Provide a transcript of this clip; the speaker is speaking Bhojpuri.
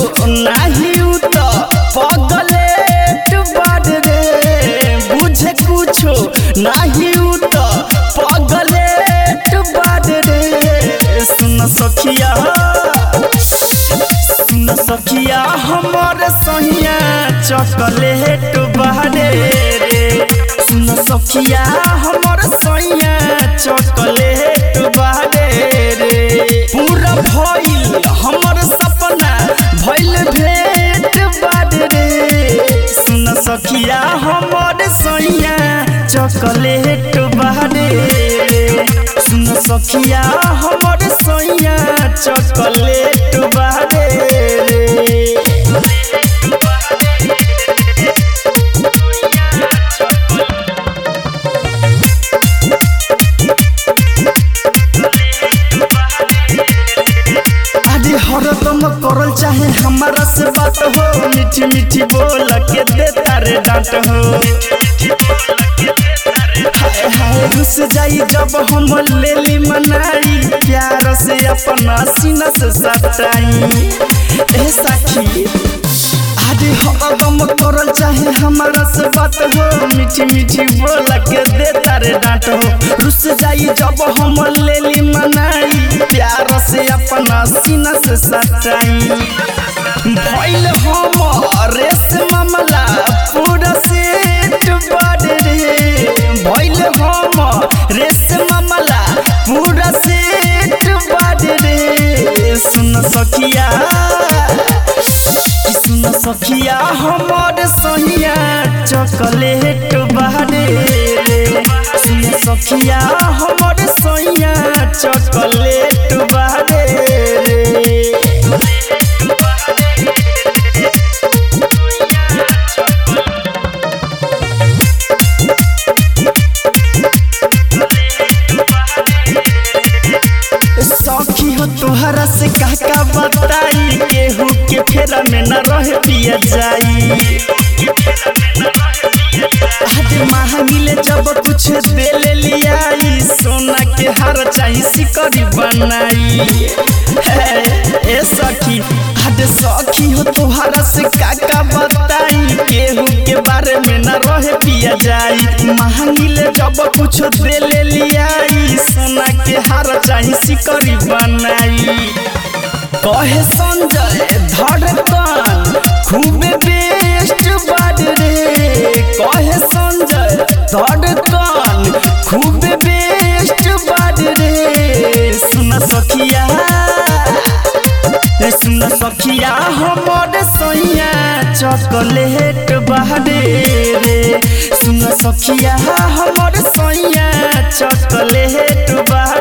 नाही उ त पगलेट बाड रे बुझे कुछो नाही उ त पगलेट बाड रे सुन सखिया सुन सखिया हमर सहिया चॉकलेट बाडे रे सुन सखिया हमर सैया चॉकलेट बाडे रे पूरा भइल हमर सपना भइल भेट बाडे रे सुन सखिया हमर सैया चॉकलेट बाडे रे सुन सखिया हमर सैया चॉकलेट बाडे रे आदि हरदम करल चाहे हमारा से बात हो मीठी मीठी बोल के देता रे डांट हो हाय हाय रुस जाई जब हम लेली मनाई प्यार से अपना सीना से सटाई ए साखी आदि हरदम करल चाहे हमारा से बात हो मीठी मीठी बोल के देता रे डांट हो रुस जाई जब हम लेली मनाई प्यार से अपना सीना से सटाई भइल हम रेस मामला पूरा सेट बड़ रे भइल हम रेस मामला पूरा सेट बड़ रे सुन सखिया कि सुन सखिया हमर सहिया चॉकलेट बाडे रे सुन सखिया हमर सहिया चॉकलेट बाडे रे सखी हो तोहरा से का का बताई केहू के फेरा में न रह पिया जाई आज महंगिले जब कुछ दे ले लियाई सोना के हार चाही सिकरी बनाई हे, ए सखी आज सखी हो तोहरा से का का बताई केहू के बारे में न रहे पिया जाई महंगिले जब कुछ दे ले लियाई सोना के हार चाही सिकरी बनाई कहे संजय धड़कन खूबे बेस्ट बाड रे कहे संजय धड़कन खूबे बेस्ट बाड रे सुन सखिया रे सुन सखिया हमर सैया चॉकलेट बाडे रे सुन सखिया हमर सैया चॉकलेट बाडे